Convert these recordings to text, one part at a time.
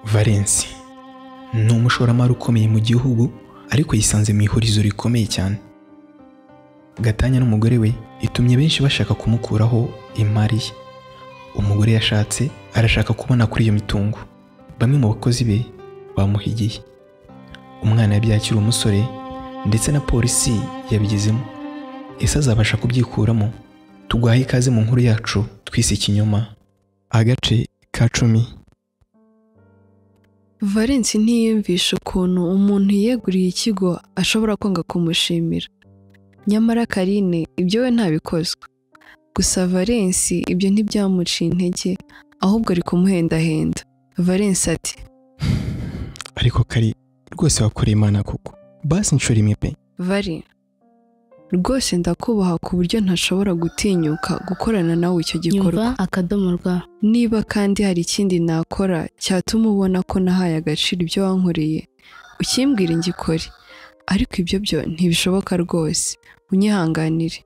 Valens ni umushoramari ukomeye mu gihugu ariko yisanze mu ihurizo rikomeye cyane gatanya n'umugore we itumye benshi bashaka kumukuraho imari ye umugore yashatse arashaka kubona kuri iyo mitungo bamwe mu bakozi be bamuhigiye umwana yabyaye akiri umusore ndetse na polisi yabigezemo ese azabasha kubyikuramo tuguhaye ikaze mu nkuru yacu twise ikinyoma agace ka cumi valensi ntiyiyumvisha ukuntu umuntu yiyeguriye ikigo ashobora kwanga kumushimira nyamara karine ibyo we ntabikozwa gusa valensi ibyo ntibyamuciye intege ahubwo ari kumuhendahenda valensi ati ariko kari rwose wakoreye imana koko basi inshuro imwe pe vari rwose ndakubaha ku buryo ntashobora gutinyuka gukorana nawe icyo gikorwa nyumva akadomo rwa niba kandi hari ikindi nakora cyatuma ubona ko nahaye agaciro ibyo wankoreye ukimbwira ngikore ariko ibyo byo ntibishoboka rwose unyihanganire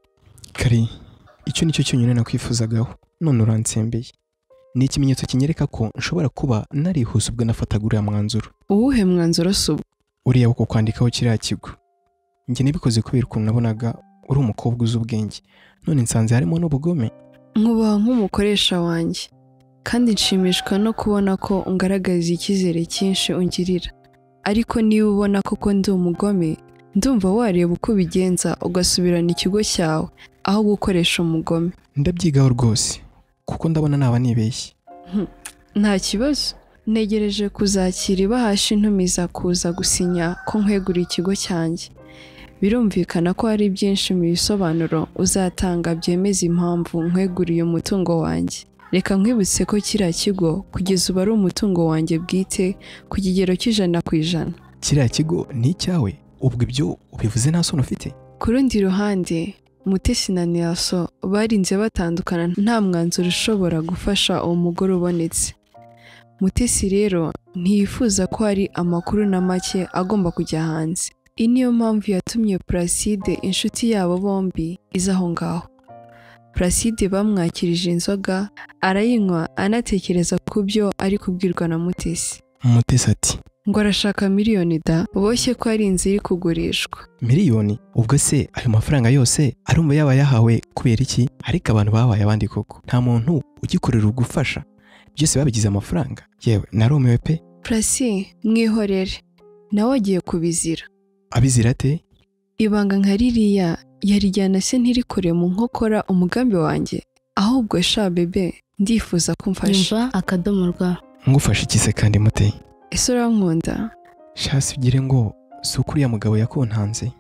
kari icyo nicyo cyonyine nakwifuzagaho none uransembeye ni ikimenyetso kinyereka ko nshobora kuba narihuse ubwo nafataga uriya mwanzuro uwuhe mwanzuro si ubu uriya wo kukwandikaho kiriya kigo njye nabikoze kubera ukuntu nabonaga uri umukobwa uzi ubwenge none nsanze harimo n'ubugome nkubaha nk'umukoresha wanjye kandi nshimishwa no kubona ko ungaragariza icyizere cyinshi ungirira ariko niba ubona koko ndi umugome ndumva wareba uko ubigenza ugasubirana ikigo cyawe aho gukoresha umugome ndabyigaho rwose kuko ndabona naba nibeshye nta kibazo ntegereje kuzakira ibahasha intumiza kuza gusinya ko nkweguriye ikigo cyanjye birumvikana ko hari byinshi mu bisobanuro uzatanga byemeza impamvu nkweguriye umutungo wanjye reka nkwibutse ko kiriya kigo kugeza ubu ari umutungo wanjye bwite ku kigero cy'ijana ku ijana kiriya kigo ni icyawe ubwo ibyo ubivuze nta soni ufite ku rundi ruhande mutesi na niyaso barinze batandukana nta mwanzuro ushobora gufasha uwo mugore ubonetse mutesi rero ntiyifuza ko hari amakuru na make agomba kujya hanze iyi niyo mpamvu yatumye Placide inshuti yabo bombi iza aho ngaho Placide bamwakirije inzoga arayinywa anatekereza ku byo ari kubwirwa na mutesi umutesi ati ngo arashaka miliyoni da boshye ko ari inzu iri kugurishwa miliyoni ubwo se ayo mafaranga yose arumva yaba yahawe kubera iki ariko abantu babaye abandi koko nta muntu ugikorera ugufasha byose babigize amafaranga yewe narumiwe pe Prasi mwihorere nawe agiye kubizira abizira ate ibanga nka ririya yarijyana se ntirikore mu nkokora umugambi wanjye ahubwo sha bebe ndifuza ko umfasha nyumva akadomo rwa ngufashe ikise kandi muteye ese urankunda shasi ugire ngo si uko uriya mugabo yakontanze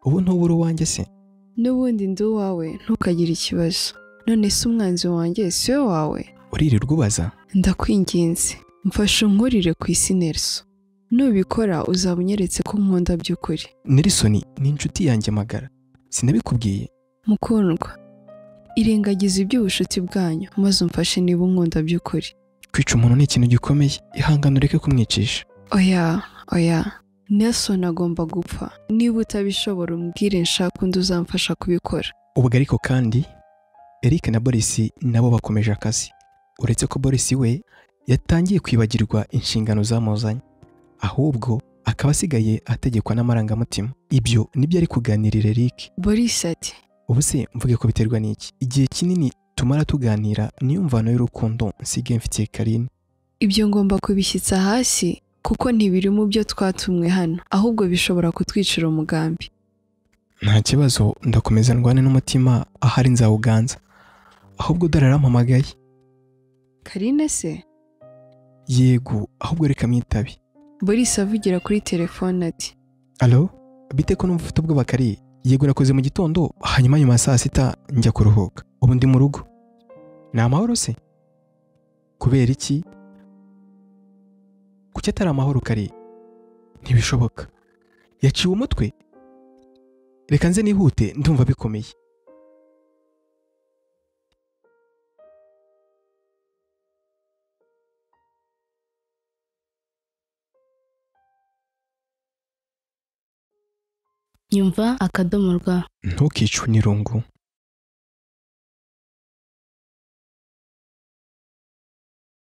ubu ntubura uwanjye se n'ubundi ndi uwawe ntukagire ikibazo none se umwanzi wanjye si we wawe uririrwa ubaza ndakwinginze mfasha unkurire ku isi neriso nubikora uzaba unyeretse ko nkunda by'ukuri nerisoni ni inshuti yanjye magara sinabikubwiye mukundwa irengagiza iby'ubushuti bwanyu maze umfashe niba unkunda by'ukuri kwica umuntu ni ikintu gikomeye ihangane ureke kumwicisha oya oya nelson agomba gupfa niba utabishobora umbwire nshaka undi uzamfasha kubikora ubwo ariko kandi eric na boris nabo bakomeje akazi uretse ko boris we yatangiye kwibagirwa inshingano zamuzanye ahubwo akaba asigaye ategekwa n'amarangamutima ibyo nibyo ari kuganirira eric boris ati ubu se mvuge ko biterwa n'iki igihe kinini tumara tuganira niyo mvano y'urukundo nsigaye mfitiye karine ibyo ngomba kubishyitsa hasi kuko ntibiri mu byo twatumwe hano ahubwo bishobora kutwicira umugambi nta kibazo ndakomeza ndwane n'umutima ahari nzawuganza ahubwo dararampamagaye karine se yego ahubwo reka mwitabe boris avugira kuri telefone ati alo bite ko numva ufite ubwoba kari yego nakoze mu gitondo hanyuma nyuma ya saa sita njya kuruhuka ubu ndi mu rugo ni amahoro se kubera iki kuki atari amahoro kari ntibishoboka yaciwe umutwe reka nze nihute ndumva bikomeye nyumva akadomo rwa ntukicwe n'irungu